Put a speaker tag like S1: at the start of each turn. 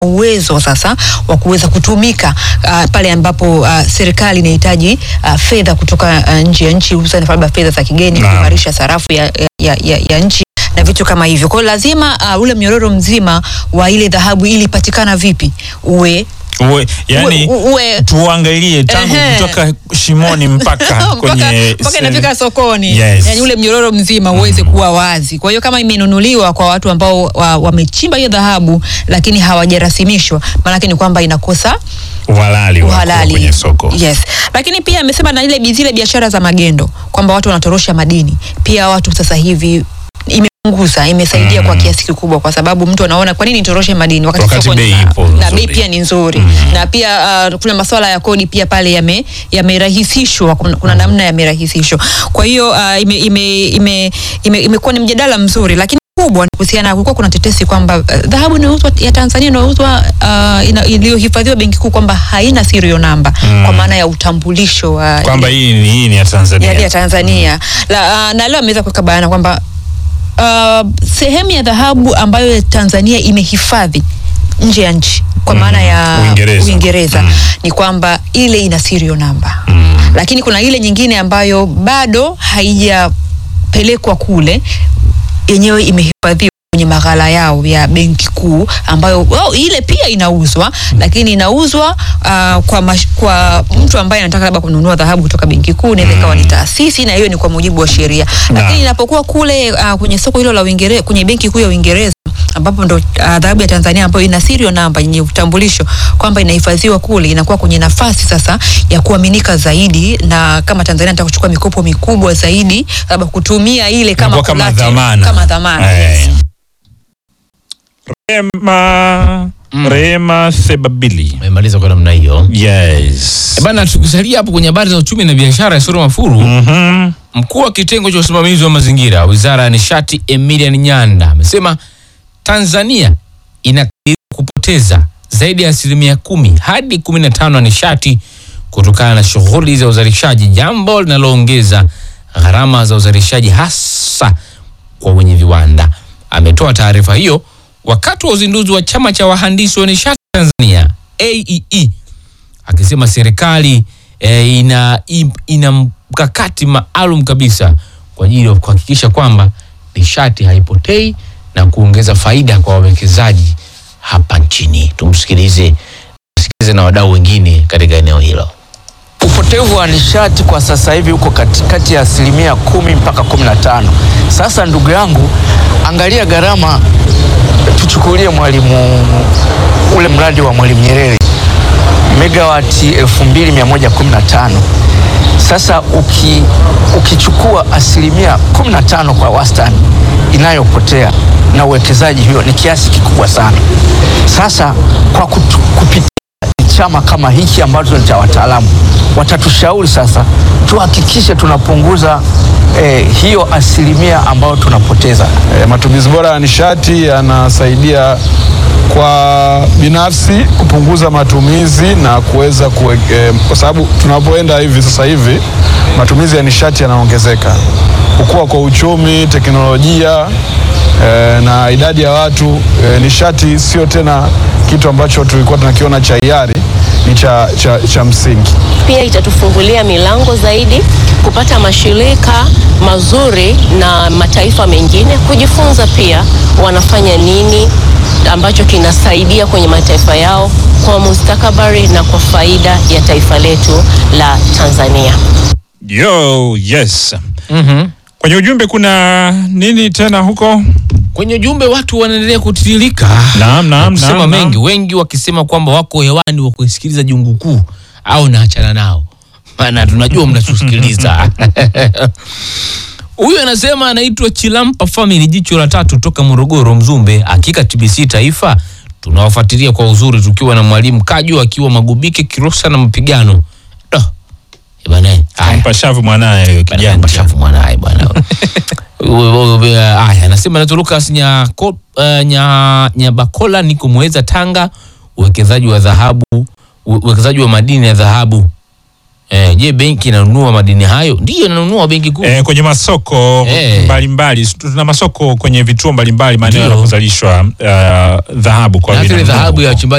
S1: uwezo sasa wa kuweza kutumika uh, pale ambapo uh, serikali inahitaji uh, fedha kutoka uh, nje ya nchi hususan labda fedha za kigeni
S2: Naam.
S1: kuimarisha sarafu ya, ya, ya, ya nchi na vitu kama hivyo. Kwa hiyo lazima uh, ule mnyororo mzima wa ile dhahabu ili ipatikana vipi uwe
S2: Uwe, yani
S1: uwe, uwe
S2: tuangalie tangu
S1: Ehe.
S2: kutoka shimoni mpaka kwenye
S1: mpaka inafika sokoni
S2: Yes.
S1: yani ule mnyororo mzima uweze kuwa wazi. Kwa hiyo kama imenunuliwa kwa watu ambao wa- wamechimba hiyo dhahabu lakini hawajarasimishwa, maanake ni kwamba inakosa
S2: uhalali wa kuwa
S1: uhalali
S2: kwenye soko.
S1: Yes, lakini pia amesema na ile bi- zile biashara za magendo kwamba watu wanatorosha madini, pia watu sasa hivi imepunguza imesaidia kwa kiasi kikubwa, kwa sababu mtu anaona kwa nini nitoroshe madini wakati,
S2: Wakati
S1: soko ni
S2: bei
S1: sawa?
S2: ipo
S1: na
S2: nzuri.
S1: bei pia ni nzuri na pia uh, kuna masuala ya kodi pia pale yame yamerahisishwa, kuna, kuna namna yamerahisishwa. Kwa hiyo uh, ime, ime, ime, ime, imekuwa ni mjadala mzuri, lakini kubwa ni kuhusiana, kulikuwa kuna tetesi kwamba uh, dhahabu inayouzwa ya Tanzania inayouzwa uh, ina- iliyohifadhiwa benki kuu kwamba haina serial number kwa maana ya utambulisho wa
S2: Kwamba hii ni hii ni ya Tanzania.
S1: ya, ya Tanzania la, uh, na leo ameweza kuweka bayana kwamba uh, sehemu ya dhahabu ambayo Tanzania imehifadhi nje ya nchi kwa maana ya
S2: Uingereza.
S1: Uingereza
S2: Mm.
S1: ni kwamba ile ina serial number lakini kuna ile nyingine ambayo bado haijapelekwa kule yenyewe imehifadhiwa kwenye maghala yao ya benki kuu ambayo well, ile pia inauzwa lakini inauzwa uh, kwa, mash, kwa mtu ambaye anataka labda kununua dhahabu kutoka benki kuu inaweza ikawa ni taasisi na hiyo ni kwa mujibu wa sheria lakini inapokuwa kule uh, kwenye soko hilo la Uingereza kwenye benki kuu ya Uingereza ambapo ndo uh, dhahabu ya Tanzania ambayo ina serial number yenye utambulisho kwamba inahifadhiwa kule, inakuwa kwenye nafasi sasa ya kuaminika zaidi, na kama Tanzania nataka kuchukua mikopo mikubwa zaidi, labda kutumia ile kama
S2: Inakuwa kama
S1: collateral,
S2: dhamana.
S1: kama dhamana
S2: Eh.
S1: yes.
S2: Rema, Rema Sebabili.
S3: Umemaliza kwa namna hiyo.
S2: Yes.
S3: E bana, tukisalia hapo kwenye habari za uchumi na biashara ya Soro Mafuru,
S2: Mhm.
S3: mkuu wa kitengo cha usimamizi wa mazingira wizara ya nishati Emilian Nyanda amesema Tanzania inakadiriwa kupoteza zaidi ya asilimia kumi hadi kumi na tano ya nishati kutokana na shughuli za uzalishaji, jambo linaloongeza gharama za uzalishaji hasa kwa wenye viwanda. Ametoa taarifa hiyo wakati wa uzinduzi wa chama cha wahandisi wa nishati Tanzania AEE akisema serikali e, ina, im- ina mkakati maalum kabisa kwa ajili ya kuhakikisha kwamba nishati haipotei na kuongeza faida kwa wawekezaji hapa nchini. Tumsikilize, tusikilize na wadau wengine katika eneo hilo.
S4: Upotevu wa nishati kwa sasa hivi uko katikati ya asilimia kumi mpaka kumi na tano. Sasa ndugu yangu, angalia gharama, tuchukulie mwalimu ule mradi wa Mwalimu Nyerere megawati 2115 sasa uki, ukichukua asilimia 15 kwa wastani inayopotea na uwekezaji hiyo ni kiasi kikubwa sana. Sasa kwa kutu, kupitia chama kama hiki ambacho ni cha wataalamu watatushauri sasa tuhakikishe tunapunguza eh, hiyo asilimia ambayo tunapoteza.
S5: E, matumizi bora ya nishati yanasaidia kwa binafsi kupunguza matumizi na kuweza kuwe, e, kwa sababu tunapoenda hivi sasa hivi matumizi ya nishati yanaongezeka, kukua kwa uchumi, teknolojia e, na idadi ya watu e, nishati sio tena kitu ambacho tulikuwa tunakiona cha hiari, ni cha, cha, cha msingi.
S6: pia itatufungulia milango zaidi kupata mashirika mazuri na mataifa mengine kujifunza pia wanafanya nini ambacho kinasaidia kwenye mataifa yao kwa mustakabali na kwa faida ya taifa letu la Tanzania.
S2: Yo, yes. Kwenye ujumbe kuna nini tena huko?
S3: Kwenye ujumbe watu wanaendelea kutiririka
S2: Naam, naam,
S3: kusema
S2: naam,
S3: mengi,
S2: naam.
S3: wengi wakisema kwamba wako hewani wa kusikiliza jungu kuu au naachana nao, maana tunajua mnachosikiliza. Huyu anasema anaitwa Chilampa Family, jicho la tatu toka Morogoro, Mzumbe. Hakika TBC Taifa tunawafuatilia kwa uzuri, tukiwa na mwalimu Kaju akiwa Magubike, Kirosa na mapigano Doh. Eh, bwana, haya.
S2: Kampa shavu mwanaye huyo
S3: Bana,
S2: kijana.
S3: Bashafu mwanaye bwana. Haya, anasema naitwa Lucas Nyako, uh, nya, Nyabakola, niko Muheza, Tanga. Uwekezaji wa dhahabu, uwekezaji wa madini ya dhahabu Eh, je, benki inanunua madini hayo? Ndiyo inanunua benki kuu.
S2: Eh, kwenye masoko
S3: Eh.
S2: mbalimbali tuna masoko kwenye vituo mbalimbali maeneo
S3: Ndio.
S2: yanapozalishwa uh, dhahabu kwa
S3: Na vile
S2: vinunua
S3: dhahabu ya
S2: huko.
S3: wachimbaji